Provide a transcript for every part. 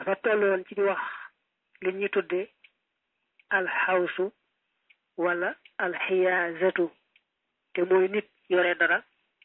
dafa tolloon ci di wax li ñuy tudde alxawsu wala alxiyaazatu te mooy nit yore dara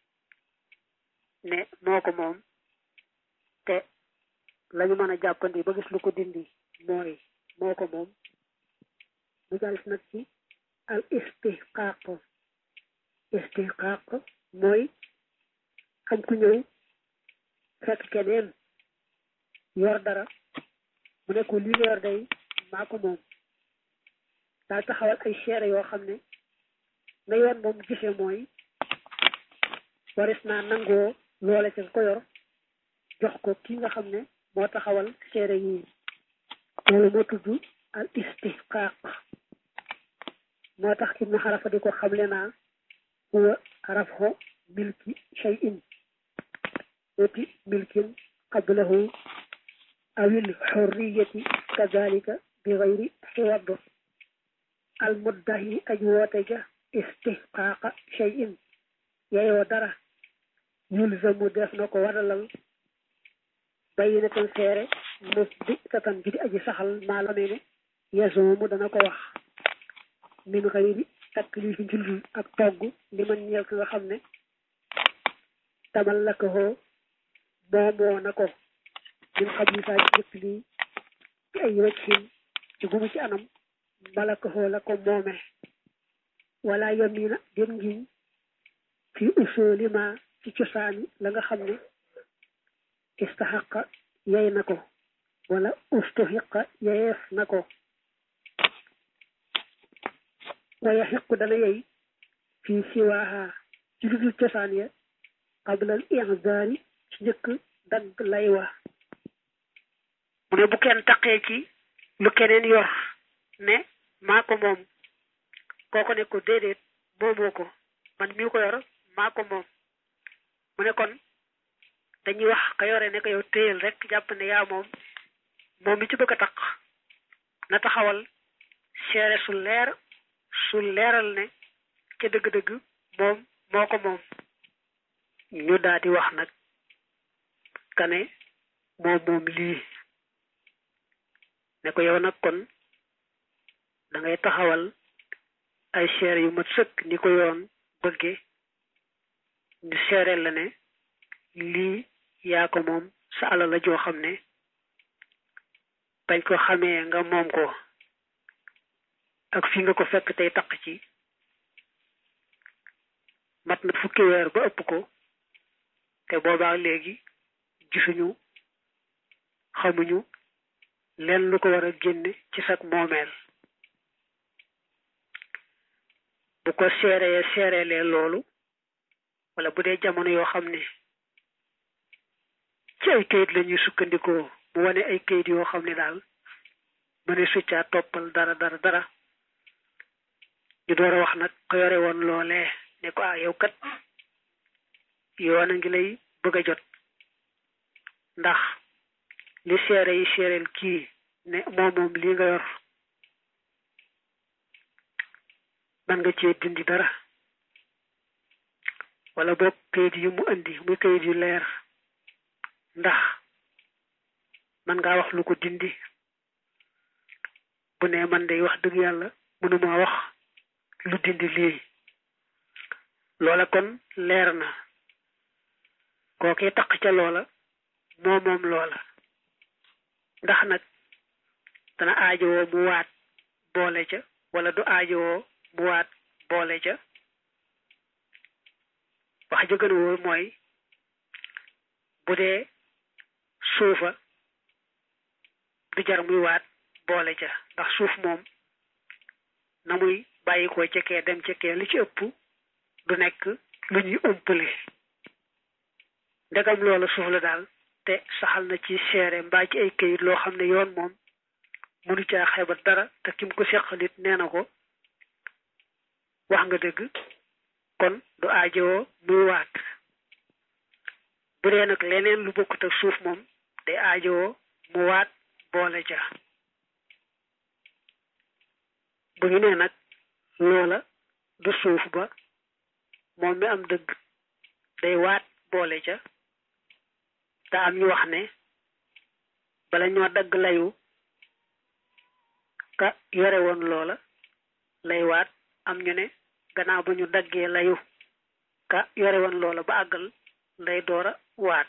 ne moo ko moom te lañu mën a jàppandi ba gis lu ko dindi mooy moo ko moom mu jàll nag ci al istihqaq istihqaq mooy xam ku ñëw fekk keneen yor dara mu ne ko lii nga yor day maa ko moom daal taxawal ay seere yoo xam ne na yoon moom gisee mooy waris naa nangoo loole ca ko yor jox ko ki nga xam ne moo taxawal seere yii loolu moo tudd al istihqaq moo tax ibnu xarafa di ko xamle naa huwa rafxo milki shay'in wati milkin qablahu awil xurriyati kadalika bi gayri xiwad al muddahi aj woote ja istihqaaqa shay'in yeyoo dara yulzamu def na ko waralal bayinatan seere mos bi tatan ji di aji saxal maa la ne yasoomu dana ko wax min gayri taklifi njulul ak togg li man ñeel ki nga xam ne tamal la ko xoo moomoo na ko min xam ni saa ci jëkk lii ci ay wëccin ci gumu ci anam bala ko xoo la ko moome wala yamina dem ngiñ fi usuli ma ci cosaani la nga xam ne istaxaqa yey na ko wala ustuxiqa yeyeef na ko waya xiqu dana yey fii siwaaha ci ludul cosaan ya qablal inzaari ci njëkk dagg lay wa mu ne bu kenn taqee ci lu keneen yor ne maa ko moom kooko ne ko déedéet moomoo ko man mii ko yor maa ko moom mu ne kon dañuy wax ka yore ne ko yow téyel rek jàpp ne yaa moom moom mi ci bëgg a taq na taxawal seere su leer su leeral ne ca dëgg-dëgg moom moo ko moom ñu daal di wax nag kane moom moom lii ne ko yow nag kon da ngay taxawal ay seere yu mat sëkk ni ko yoon bëgge ñu seereel la ne lii yaa ko moom sa alal la joo xam ne bañ ko xamee nga moom ko ak fi nga ko fekk tey taq ci mat na fukki weer ba ëpp ko te boobaa léegi gisuñu xamuñu leen lu ko war a génne ci sag moomeel bu ko seeree seereelee loolu wala bu dee jamono yoo xam ne ci ay kayit la ñuy sukkandikoo mu wane ay kayit yoo xam ne daal mëne succaa toppal dara dara dara ñu door a wax nag ko yore woon loolee ne ko ah yow kat yoon a ngi lay bëgg a jot ndax li seere yi seereel kii ne moom moom lii nga yor man nga cee dindi dara wala boog kayit yu mu indi muy kayit yu leer ndax man ngaa wax lu ko dindi bu ne man day wax dëgg yàlla mënuma wax lu dindi lii loola kon leer na kookee taq ca loola moo moom loola ndax nag dana aajowoo mu waat boole ca wala du aajowoo mu waat boole ca wax ja gën a wóor mooy bu dee suufa du jar muy waat boole ca ndax suuf moom na muy bàyyi ko cekkee dem cekkee li ci ëpp du nekk lu ñuy ëmpale ndegam loola suuf la daal te saxal na ci seere mbaa ci ay këyit loo xam ne yoon moom mënu caa xebat dara te kim ko seqalit nee na ko wax nga dëgg kon du aajowoo muy waat bu dee nag leneen lu bokkut ak suuf moom day aajowoo mu waat boole ja bu ñu nee nag loola du suuf ba moom mi am dëgg day waat boole ca te am ñu wax ne bala ñoo dagg layu ka yore woon loola lay waat am ñu ne gannaaw ba ñu daggee layu ka yore woon loola ba àggal lay doora waat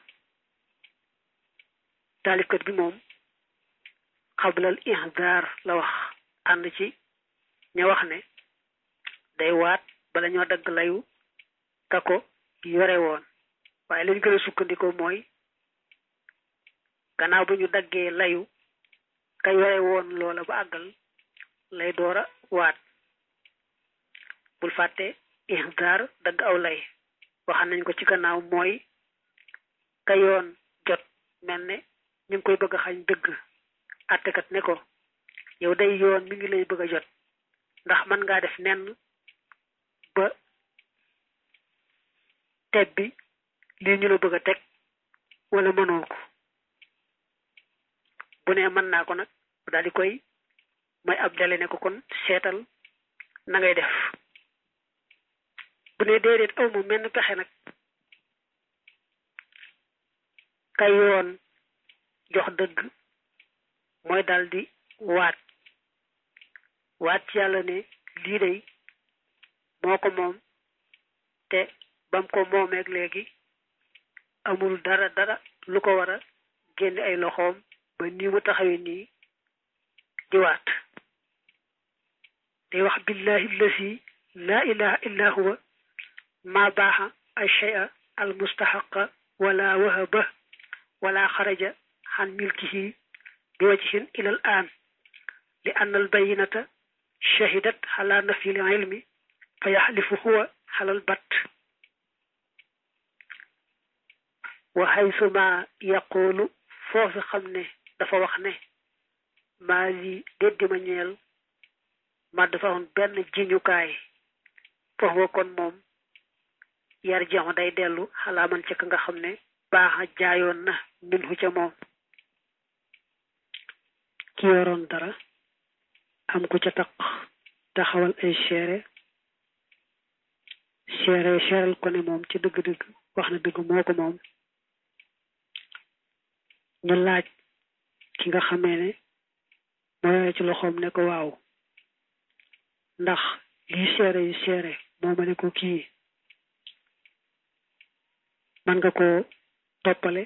taalifkat bi moom xablal ihdaar la wax ànd ci ña wax ne day waat bala ñoo dagg layu ka ko yore woon waaye lañ gën a sukkandikoo mooy gannaaw ba ñu daggee layu ka yore woon loola ba àggal lay doora waat bul fàtte ihdaar dagg aw lay waxan nañ ko ci gannaaw mooy ka yoon jot mel ne ñu ngi koy bëgg a xañ dëgg àttekat ne ko yow day yoon mi ngi lay bëgg a jot ndax mën ngaa def nenn ba teb bi lii ñu la bëgg a teg wala mënoo ko bu ne mën naa ko nag daal di koy may ab dale ne ko kon seetal na ngay def bu ne déedéet aw ma menn pexe nag ka yoon jox dëgg mooy daal di waat waat ci yàlla ne lii day moo ko moom te bam ko moomeeg léegi amul dara dara lu ko war a génne ay loxoom ba nii mu taxawee nii di waat day wax billahi allasi laa ilaha illa huwa ma baaxa ay shay'a al mustahaqa wala wahaba wala xaraja xan milkihi bi wajhin ila al an li anna al bayinata shahidat ala nafi al ilmi fa yaxlifu huwa xalal bat wa xaysuma yaqulu foofu xam ne dafa wax ne maa li déddi ma ñeel ma dafa woon benn jiñukaay foofu kon moom yar jeexu day dellu xalaa man ca ka nga xam ne baaxa jaayoon na minhu ca moom ki yoroon dara am ku ca taq taxawal ay seere seere seeral ko ne moom ci dëgg-dëgg wax na dëgg moo ko moom ñu laaj ki nga xamee ne moo yore ci loxoom ne ko waaw ndax lii seere yi seere moo ma ne ko kii man nga ko toppale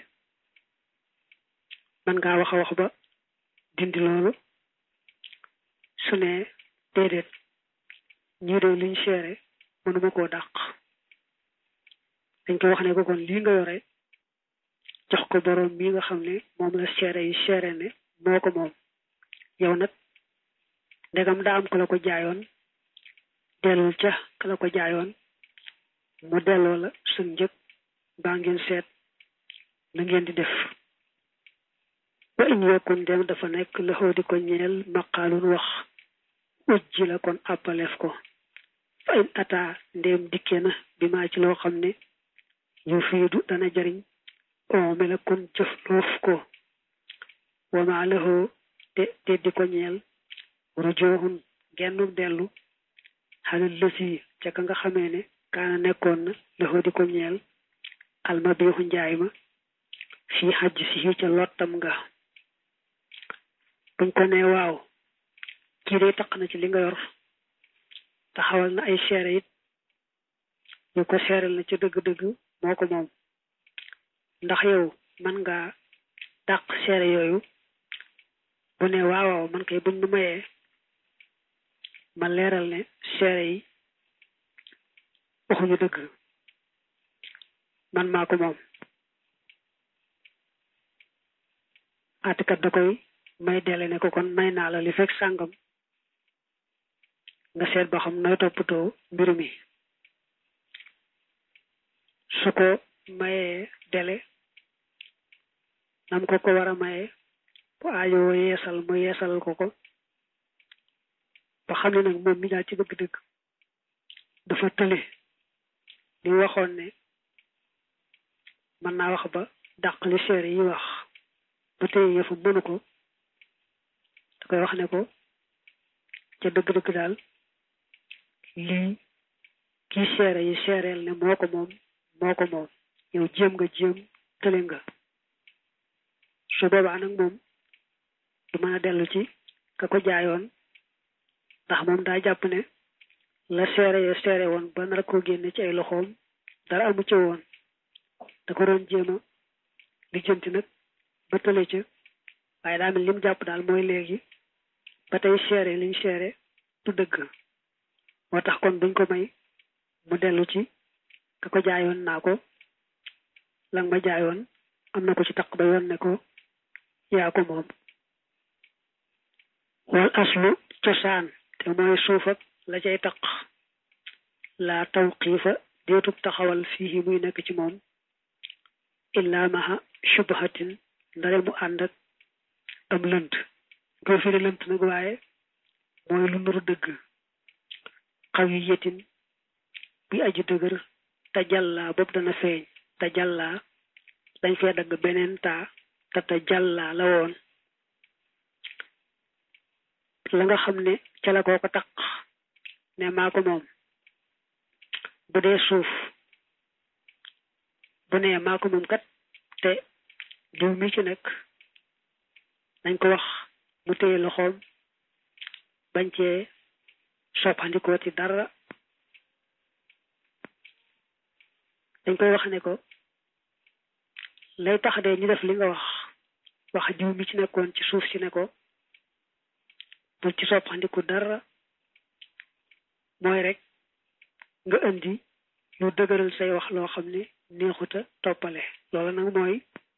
man ngaa wax a wax ba dindi loolu su ne déedéet ñii de liñ seere mënuma koo dàq dañ ko wax ne ko kon lii nga yore jox ko boroom mi nga xam ne moom la seere yi seere ne moo ko moom yow nag ndegam daa am ku la ko jaayoon dellul ca ka la ko jaayoon mu delloo la suñ njëg baa ngeen seet na ngeen di def wa in yakun dem dafa nekk loxoo di ko ñeel maqaalun wax ujji la kon àppaleef ko fa in ata ndéem dikke na bi maa ci loo xam ne yu fiidu dana jariñ oome la kon jëf loof ko wama loxoo te te di ko ñeel rujooxun gennu dellu xalal lësi ca ka nga xamee ne kaana nekkoon na loxoo di ko ñeel almabiixu njaay ma fii xajj si ca lottam nga buñ ko ne waaw kii day taq na ci li nga yor taxawal na ay seere it ñu ko seeral na ca dëgg-dëgg moo ko moom ndax yow man nga dàq seere yooyu bu ne waaw waaw man kay buñ nu mayee ma leeral ne seere yi waxuñu dëgg man maa ko moom atikat da koy may dele ne ko kon may naa la li fekk sàngam nga seet ba xam nooy toppatoo mbir mi su ko mayee dele nam ko ko war a mayee bu aajowoo yeesal mu yeesalal ko ko ba xam ne nag moom mi daal ci dëgg-dëgg dafa tële li waxoon ne mën naa wax ba dàq li seere yi wax ba tey yëfu mënu ko da koy wax ne ko ca dëgg-dëgg daal lii kii seere yi seereel ne moo ko moom moo ko moom yow jéem nga jéem tële nga su boobaa nag moom du mën a dellu ci ka ko jaayoon ndax moom daa jàpp ne la seere ya seere woon ba nar koo génne ci ay loxoom dara amu ci woon da ko doon jéem a lijjanti nag ba tële ca waaye daa mel lim jàpp daal mooy léegi ba tey seere liñ seere du dëgg moo tax kon buñ ko may mu dellu ci ka ko jaayoon naa ko lang ma jaayoon am na ko ci taq ba yoon ne ko yaa ko moom wal aslu cosaan te mooy suuf ak la cay taq laa taw xiifa deetub taxawal fii muy nekk ci moom illaa maha shubhatin ndare mu ànd ak am lënt koy firi lënt nag waaye mooy lu nuru dëgg xaw yi yetin bi aji dëgër te jàllaa boobu dana feeñ te jàllaa dañ fee dagg beneen taa te te jàllaa la woon la nga xam ne ca la koo ko taq ne maa ko moom bu dee suuf bu nee maa ko moom kat te diw mi ci nekk dañ ko wax mu téye loxoom bañ cee soppandikoo ci dara dañ koy wax ne ko lay tax de ñu def li nga wax wax diw mi ci nekkoon ci suuf si ne ko bul ci soppandiku dara mooy rek nga indi lu dëgëral say wax loo xam ne neexuta toppale loolu nag mooy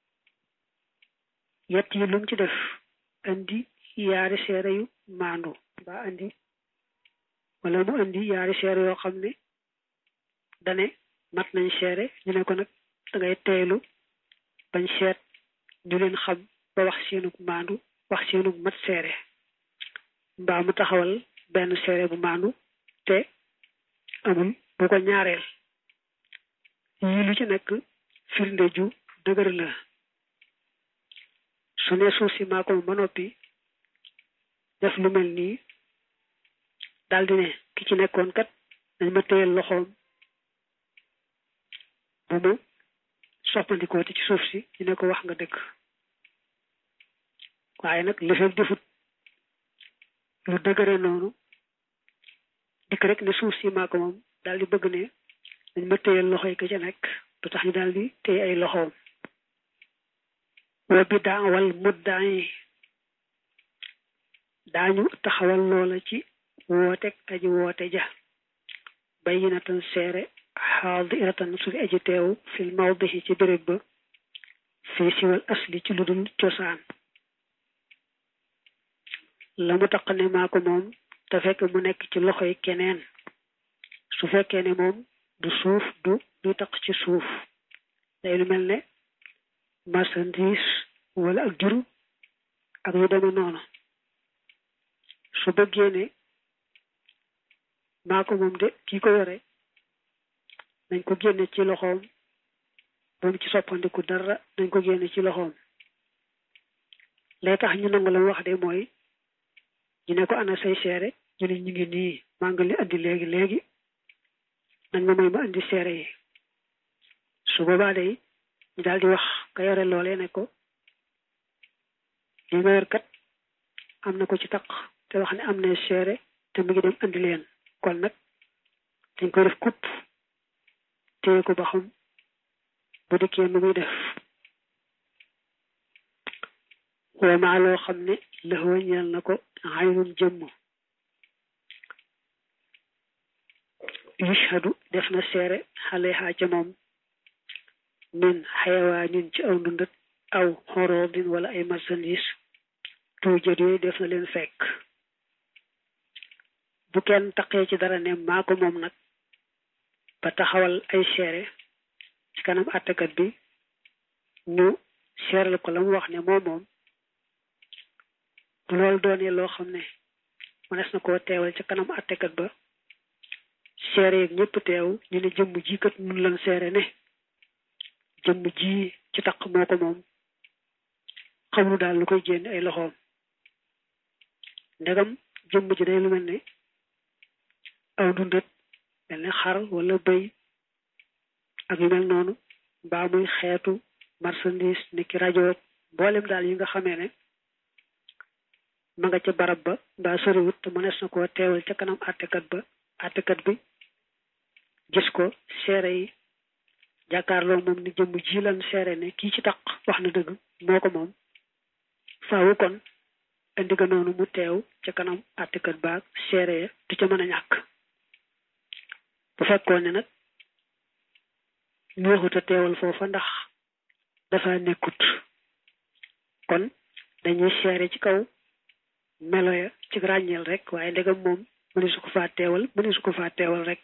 yett yi lum ci def indi yaari seere yu maandu mbaa indi wala mu indi yaari seere yoo xam ne dane mat nañ seere ñu ne ko nag dangay teelu bañ seet ñu leen xam ba wax seenug maandu wax seenug mat seere mbaa mu taxawal benn seere bu maandu te amul bu ko ñaareel yii lu ci nekk firnde ju dëgër la su ne suuf si maa ko ba noppi def lu mel nii daldi ne ki ci nekkoon kat dañ ma téyel loxoom bu mu soppandikoo ci suuf si ñu ne ko wax nga dëgg waaye nag li fekk defut lu dëgëre noonu dikk rek ne suuf si maa ko moom daal di bëgg ne dañ ma téyel loxo yi ka ca nekk du tax ñu daal di téye ay loxoom wa bidaa wal muddaa yi daañu taxawal loola ci wootek aji woote ja bayyinatan seere xaadiratan su fi aji teew fil mawdihi ci béréb ba fii siwal asli ci lu dul cosaan la mu taq ne maa ko moom te fekk mu nekk ci loxoy keneen su fekkee ne moom du suuf du du taq ci suuf day lu mel ne marchandise wala ak jur ak yu deme noonu su bëggee ne maa ko moom de kii ko yore nañ ko génne ci loxoom bu mu ci soppandiku dara nañ ko génne ci loxoom lay tax ñu nangu la wax de mooy ñu ne ko ana say seere ñu ne ñu ngi nii maa ngi li andi léegi léegi nañ ma may ma andi seere yi su boobaa day ñu daal di wax ka yore loolee ne ko li nga yor kat am na ko ci taq te wax ne am na seere te mu ngi dem andi leen kon nag dañ koy def kupp téye ko ba xam bu dikkee nu muy def wama loo xam ne lëxwa ñeel na ko xaynun jëmm yushhadu def na seere xale xaa ca moom min xayawaanin ci aw ndundat aw xoroodin wala ay marchandise tuujat yooyu def na leen fekk bu kenn taqee ci dara ne maa ko moom nag ba taxawal ay seere ci kanam àttekat bi ñu seeral ko la mu wax ne moom moom bu loolu doonee loo xam ne mënees na koo teewal ci kanam àttekat ba seere yeeg ñëpp teew ñu ne jëmm ji kat nun lan seere ne jëmm ji ci taq moo ko moom xamul daal lu koy génne ay loxoom ndegam jëmm ji day lu mel ne aw dundat mel ne xar wala bëy ak yu mel noonu mbaa muy xeetu marchandise ni ki rajo mboolem daal yi nga xamee ne ma nga ca barab ba mbaa soriwut te mënees na koo teewal ca kanam àttekat ba àttekat bi gis ko seere yi jàkkaarloo moom ni jëmm ji lan seere ne kii ci taq wax na dëgg moo ko moom faawu kon indi ga noonu mu teew ca kanam àttekat baag seere ya du ca mën a ñàkk bu fekkoon ne nag neexut a teewal foofa ndax dafa nekkut kon dañuy seere ci kaw melo ya ci ràññeel rek waaye ndegam moom mëni su ko faa teewal mëni su ko faa teewal rek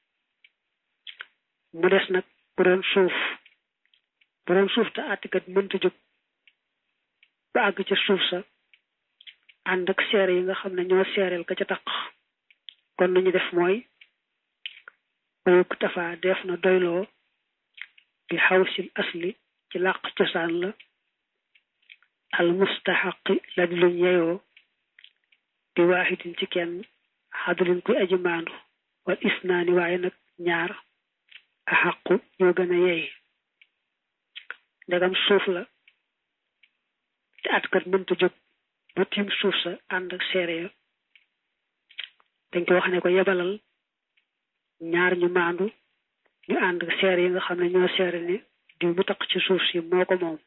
mu des nag bu doon suuf bu doon suuf te àttekat mënta jóg ba àgg ca suuf sa ànd ak seere yi nga xam ne ñoo seereel ka ca taq kon nañu def mooy bayuk tafa def na doyloo bi xawsil asli ci làq cosaan la al mustaxaqi la di luñ yeyoo bi waaxidin ci kenn xadulin kuy aji maandu wal isnaani waaye nag ñaar a xaqu ñoo gën a yey ndegam suuf la te atkat mënta jóg ba tiim suuf sa ànd ak seere ya dañ ko wax ne ko yebalal ñaar ñu maandu ñu ànd ak seere yi nga xam ne ñoo seere ne diw mu taq ci suuf si moo ko moom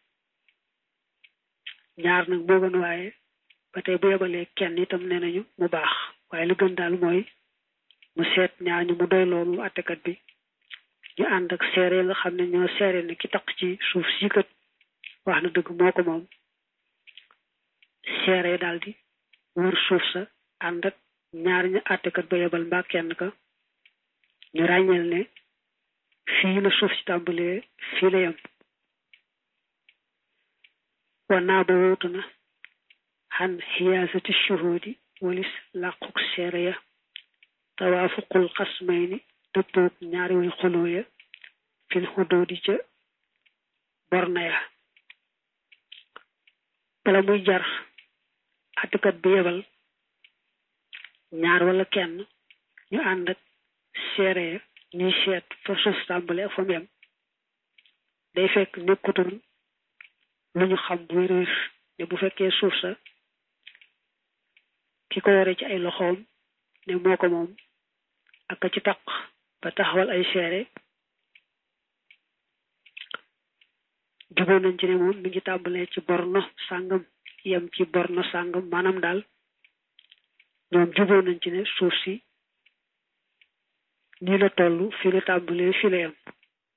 ñaar nag moo gën waaye ba tey bu yebalee kenn itam nee nañu mu baax waaye lu gën daal mooy mu seet ñaar ñu mu doy loolu àttekat bi ñu ànd ak seere yi nga xam ne ñoo seere ne ki taq ci suuf si kat wax na dëgg moo ko moom seere daal di wër suuf sa ànd ak ñaar ñu àttekat ba yebal mbaa kenn ka ñu ràññeel ne fii la suuf si tàmbalee fii la yem wanaa ba wóotu na xan xiyaasati shuhudi walis làquk seere ya tawaafuqul xasmayni dëppoog ñaari way xuloo ya fil xudoodi ca borna ya bala muy jar àttekat bi yebal ñaar wala kenn ñu ànd ak seere ya ñuy seet fa suuf tàmbale ak fa mu yem day fekk nekkutoon lu ñu xam bu wér ne bu fekkee suuf sa ki ko yore ci ay loxoom ne moo ko moom ak ci taq ba taxawal ay seere juboo nañ ci ne moom mi ngi tàmbalee ci borno sàngam yem ci borno sàngam maanaam daal ñoom juboo nañ ci ne suuf si nii la toll fii la tàmbalee fii la yem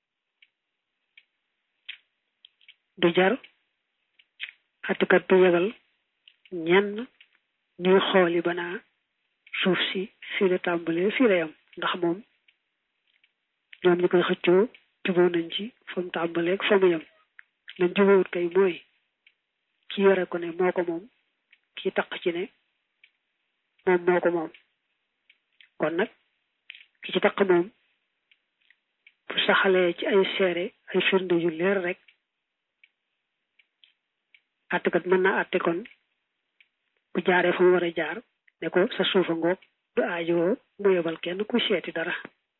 du jar àttekat bi yebal ñenn ñuy xooli banaa suuf si fii la tàmbalee fii la yem ndax moom ñoom ñu koy xëccoo juboo nañ ci fa mu tàmbalee ak fa mu yem lañ jubóowut kay mooy ki yore ko ne moo ko moom ki taq ci ne moom moo ko moom kon nag ki ci taq moom bu saxalee ci ay seere ay firnde yu leer rek àttekat mën na àtte kon bu jaaree fa mu war a jaar ne ko sa suufa ngoog du aajowoo mu yebal kenn ku seeti dara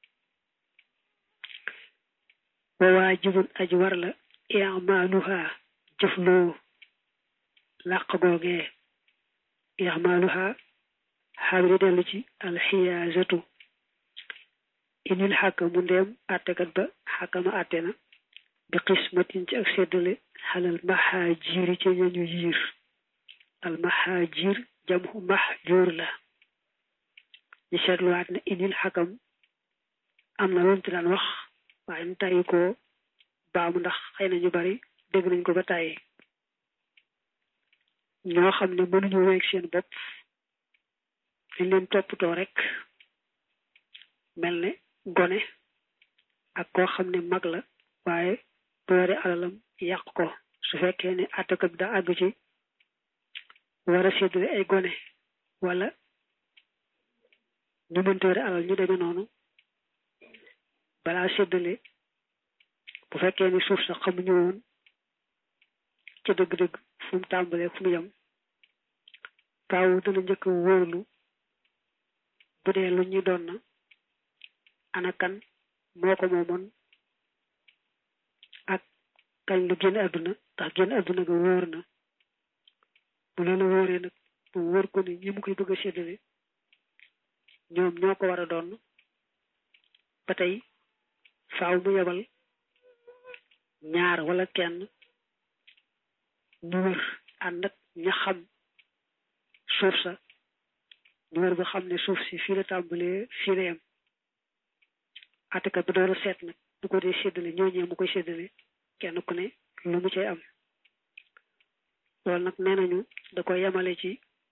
wa waajibun aji war la i'maaluha jëfloo làq googee i'maaluha xaabiri dellu ci alxiyaasatu inil xàkkamu ndeem àttekat ba xàkkama àtte na bi xismatin ci ak seddale xalal maxaajiiri ci ñañu yiir al maxaajiir jamxu maxjuur la ñu seetluwaat ne inil xàkkam am na loolu ci daan wax waaye nu tàyyi ko baamu ndax xëy na ñu bari dégg nañ ko ba tàyyi ñoo xam ne mënuñu weeg seen bopp dañ leen toppatoo rek mel ne gone ak koo xam ne mag la waaye bu yore alalam yàq ko su fekkee ne àttekat bi daa àgg ci war a séddale ay gone wala ñu mënta yore alal ñu demee noonu balaa séddale bu fekkee ni suuf sax xamuñu woon ca dëgg-dëgg fu mu tàmbalee fu mu yem faaw dana njëkk a wóorlu bu dee lu ñu doon na ana kan moo ko moomoon ak kañ lu génn àdduna ndax génn àdduna ga wóor na bu loolu wóoree nag bu wóor ko ni ñi mu koy bëgg a séddale ñoom ñoo ko war a doon ba tey faaw mu yebal ñaar wala kenn ñu wër ànd ak ña xam suuf sa ñu wër ba xam ne suuf si fii la tàmbalee fii la yem àttekat bi door a seet nag bu ko dee séddale ñooñee mu koy séddale kenn ku ne lu mu cay am loolu nag nee nañu da koy yemale ci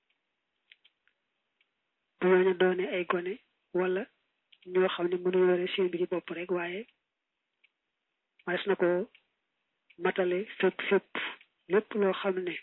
bu ñooña doone ay gone wala ñoo xam ne mënu yore seen bi ci bopp rek waaye mas na ko matale fépp fépp lépp loo xam ne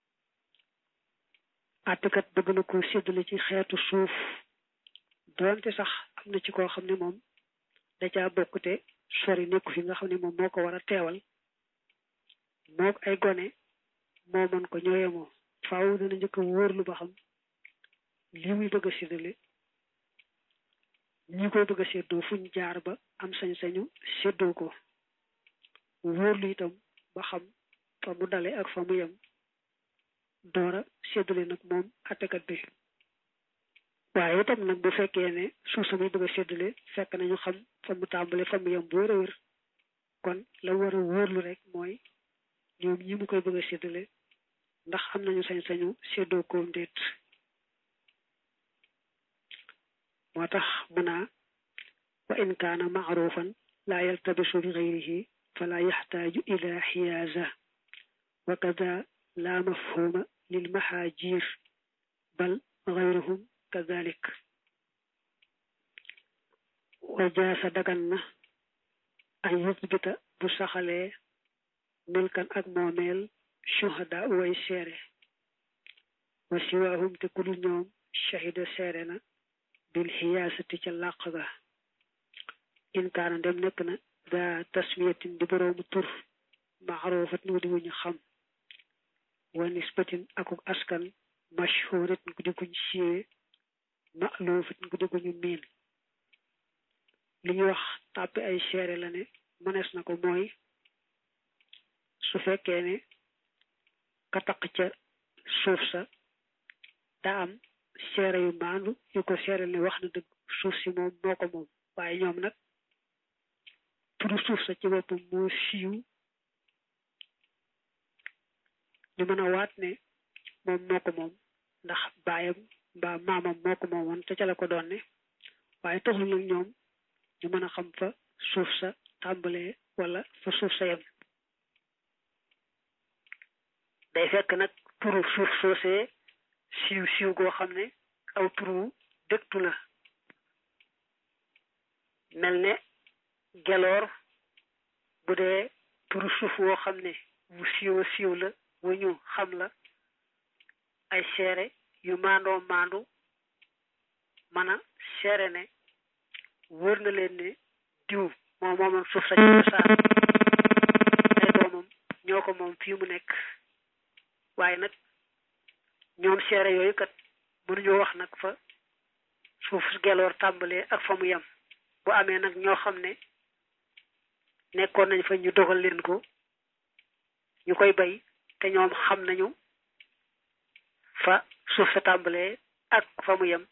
àttekat bëgg na ko séddale ci xeetu suuf doonte sax am na ci koo xam ne moom da caa bokk te sori nekku fi nga xam ne moom moo ko war a teewal moog ay gone moo mën ko ñooyemoo faaw dana njëkk a wóorlu ba xam li muy bëgg a séddale ñi koy bëgg a séddoo fuñ jaar ba am sañ-sañu séddoo ko wóorlu itam ba xam fa mu dale ak fa mu yem doora séddale nag moom attekat bi waaye itam nag bu fekkee ne suuf sa muy bëgg a séddale fekk nañu xam fa mu tàmbale fa mu yem bu wér a wér kon la war a wóorlu rek mooy ñoom ñi mu koy bëgg a séddale ndax am nañu sañ-sañu séddoo ko ndéet moo tax mu naa wa in kaana maarufan laa yaltabisu bi gayrihi fala yaxtaaju ila xiyaaza wa kada laa mafhuma lil maxaajir bal gayruhum kadalik wa jaasa dagan na an yusbita bu saxalee milkan ak moomeel shuhada way seere wa siwaahum te ku dul ñoom shahida seere na bil xiyaasati ca làq ga in kaana dem nekk na daa tasmiyatin di boroomu tur maarufat nu di wuñu xam wa nisbatin akuk askan mashhurat ku di kuñ siiwe ma'lufat ku di kuñu miin li ñuy wax tàppi ay seere la ne mënees na ko mooy su fekkee ne ka taq ca suuf sa daa am seere yu maandu yu ko seere ne wax na dëgg suuf si moom moo ko moom waaye ñoom nag turu suuf sa ci boppam moo siiw ñu mën a waat ne moom moo ko moom ndax baayam mbaa maamam moo ko moomoon te ca la ko doon ne waaye taxul nag ñoom ñu mën a xam fa suuf sa tàmbalee wala fa suuf sa yem day fekk nag turu suuf soosee siiw siiw goo xam ne aw turu dëktu la mel ne geloor bu dee turu suuf woo xam ne bu siiwa siiw la wu ñu xam la ay seere yu maandoo maandu mën a seere ne wër na leen ne diw moom moomoon suuf sa ci cosaan ay doomam ñoo ko moom fii mu nekk waaye nag ñoom seere yooyu kat mënuñoo wax nag fa suuf geloor tàmbalee ak fa mu yem bu amee nag ñoo xam ne nekkoon nañ fa ñu dogal leen ko ñu koy bay te ñoom xam nañu fa suuf sa tàmbalee ak fa mu yem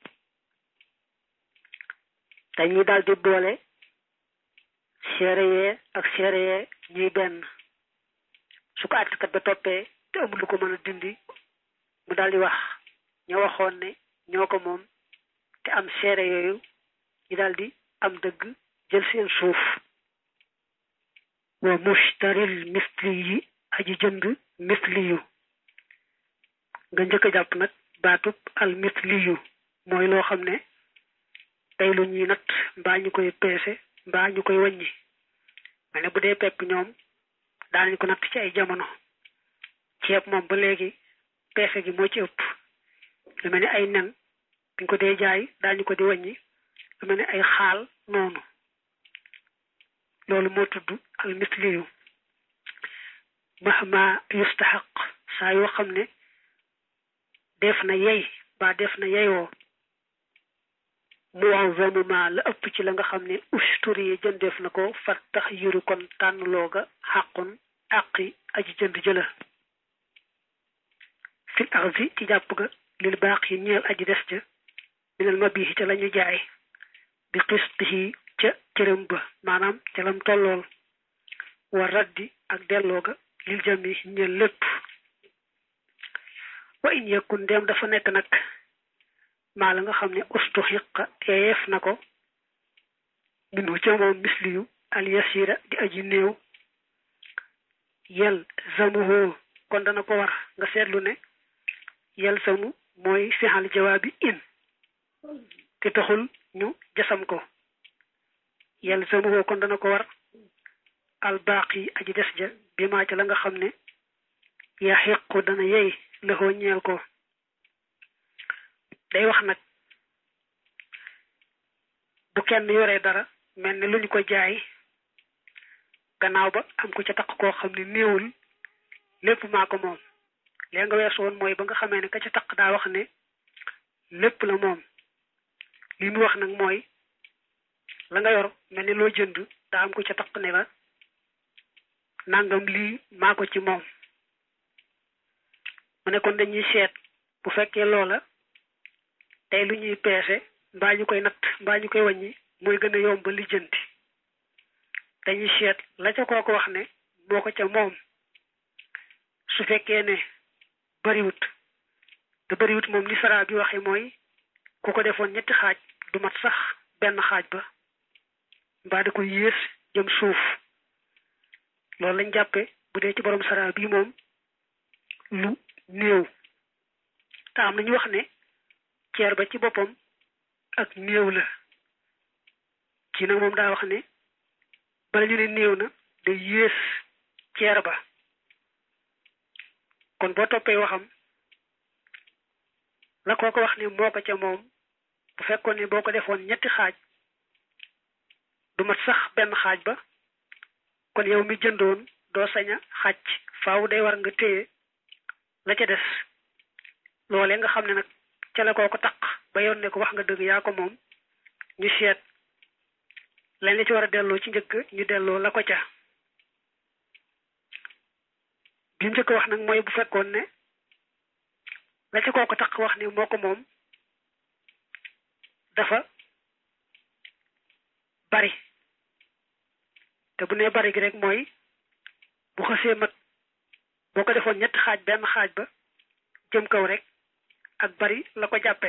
dañuy daal di boole seere yee ak seere yee ñuy benn su ko àttekat ba toppee te amul lu ko mën a dindi mu daal di wax ña waxoon ne ñoo ko moom te am seere yooyu ñu daal di am dëgg jël seen suuf wa mushtaril misli yi aji jënd misli yu nga njëkk a jàpp nag baatub al misli yu mooy loo xam ne tey lu ñuy natt mbaa ñu koy peese mbaa ñu koy wàññi ma ne bu dee pepp ñoom daanañ ko natt ci ay jamono ceeb moom ba léegi peese gi moo ci ëpp lu mel ni ay nen buñ ko dee jaay daañu ko di wàññi lu mel ni ay xaal noonu loolu moo tudd al misliyu mahma yustaxaq saa yoo xam ne def na yey ba def na yeyoo muwazamu ma la ëpp ci la nga xam ne ushturi yi jëndeef na ko fat tax yiru kon tànn looga xàqun àqi aji jënd jëla fil arzi ci jàpp ga lil baax yi ñeel aji des ja minal ma bii ca lañu jaay bi xistihi ca cërëm ba maanaam ca lam tollool war raddi ak delloo ga lil jami ñeel lépp wa in yakun ndem dafa nekk nag maa la nga xam ne ustu xiqa yeef na ko minu ca moom misliyu al yasira di aji néew yel zamuhu kon dana ko war nga seetlu ne yel zamu mooy fixal jawaabi in te taxul ñu jasam ko yel zamuhu kon dana ko war al baaqi aji des ja bi maa ca la nga xam ne yaa xiqu dana yey lëxoo ñeel ko day wax nag bu kenn yoree dara mel ne lu ñu ko jaay gannaaw ba am ku ca taq koo xam ne néewul lépp maa ko moom léegi nga weesu woon mooy ba nga xamee ne ka ca taq daa wax ne lépp la moom li mu wax nag mooy la nga yor mel ne loo jënd daa am ku ca taq ne la nangam lii maa ko ci moom mu ne kon dañuy seet bu fekkee loola tey lu ñuy peese mbaa ñu koy natt mbaa ñu koy wàññi mooy gën a yomb ba lijjanti dañuy seet la ca kooku wax ne moo ko ca moom su fekkee ne bariwut te bariwut moom ni sara bi waxe mooy ku ko defoon ñetti xaaj du mat sax benn xaaj ba mbaa da ko yées jëm suuf loolu lañ jàppe bu dee ci borom sara bi moom lu néew te am nañu wax ne ceer ba ci boppam ak néew la kii nag moom daa wax ne bala ñu ne néew na day yées ceer ba kon boo toppee waxam la koo ko wax ne moo ko ca moom bu fekkoon ne boo ko defoon ñetti xaaj du mat sax benn xaaj ba kon yow mi jëndoon doo sañ a xaaj faaw day war nga téye la ca des loolee nga xam ne nag ca la koo ko taq ba yoon ne ko wax nga dëgg yaa ko moom ñu seet lañ la ci war a delloo ci njëkk ñu delloo la ko ca bi njëkk wax nag mooy bu fekkoon ne la ca koo ko taq wax ne moo ko moom dafa bari te bu nee bari gi rek mooy bu xësee mat boo ko defoon ñetti xaaj benn xaaj ba jëm kaw rek ak bari la ko jàppee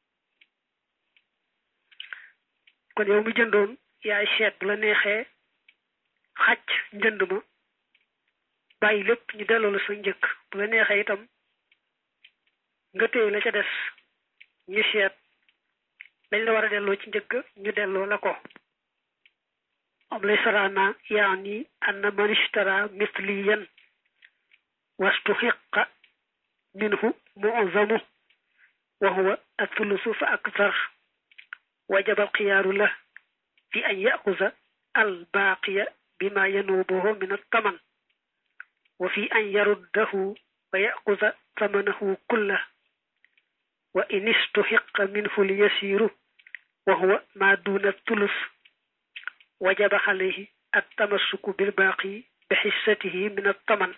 kon yow mi jëndoon yaay seet bu la neexee xàcc njënd ma bàyyi lépp ñu delloo la sa njëkk bu la neexee itam nga téye la ca des ñu seet lañ la war a delloo ci njëkk ñu delloo la ko am lay saraana yaani anna man ishtara misliyan wastuhiqa minhu mu'zamu wa huwa athulusu fa akthar wajaba alxiyaaru la fi an yaxuza albaaqiya bima yanuubuhu min altaman wa fi an yaruddahu wa yaxuza tamanahu kulla wa in istuhiqa minhu lyasiru wa huwa ma duna thulus wajaba alayhi التمسك بالباقي بحصته من الثمن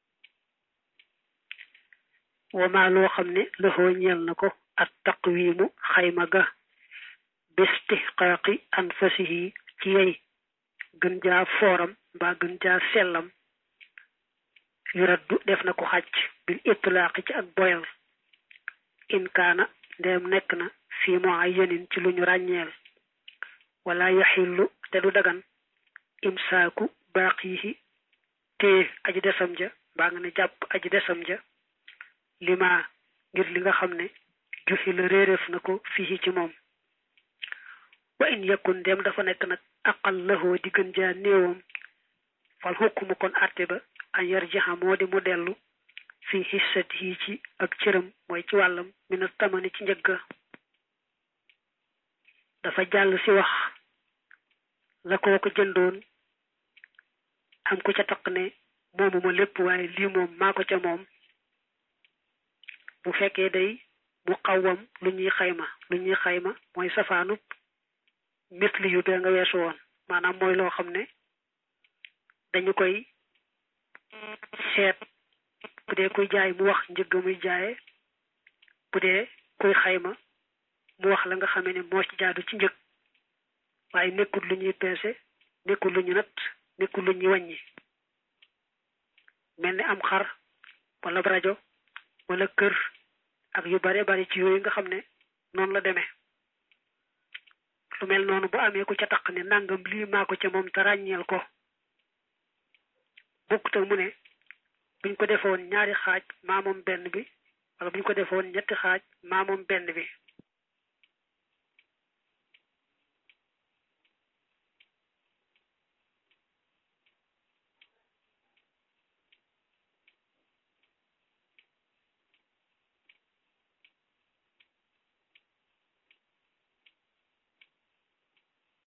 وما لو خمني له ñeel nako التقويم خيمة ga bistihqaaqi anfasihi ci yey gën jaa fooram mbaa gën jaa sellam yuraddu def na ko xàcc bil itlaaqi ci ak boyal in kaana ndeem nekk na fii muayyanin ci lu ñu ràññeel wala yaxillu te du dagan imsaaku baaqihi téye aji desam ja mbaa nga ne jàpp aji desam ja lima ngir li nga xam ne juxi la réeréef na ko fii ci moom wa in yakun dem dafa nekk nag aqal lahoo di gën jaa néewam fal xukkumu kon àtte ba an yarjixa moo di mu dellu fi hissatihi ci ak cëram mooy ci wàllam mina tamani ci njëgga dafa jàll si wax la koo ko jëndoon am ku ca taq ne moomu ma lépp waaye lii moom maa ko ca moom bu fekkee day mu xawwam lu ñuy xayma lu ñuy xayma mooy safaanub misli yu bee nga weesu woon maanaam mooy loo xam ne dañu koy seet bu dee kuy jaay mu wax njëgg muy jaaye bu dee kuy xayma mu wax la nga xamee ne moo ci jaadu ci njëg waaye nekkul lu ñuy peese nekkul lu ñu natt nekkul lu ñuy wàññi mel ni am xar wala rajo wala kër ak yu bare bari ci yooyu nga xam ne noonu la demee lu mel noonu bu amee ku ca taq ne nangam lii maa ko ca moom te ràññeel ko bokkut ak mu ne buñ ko defoon ñaari xaaj maa moom benn bi wala buñ ko defoon ñetti xaaj maa moom benn bi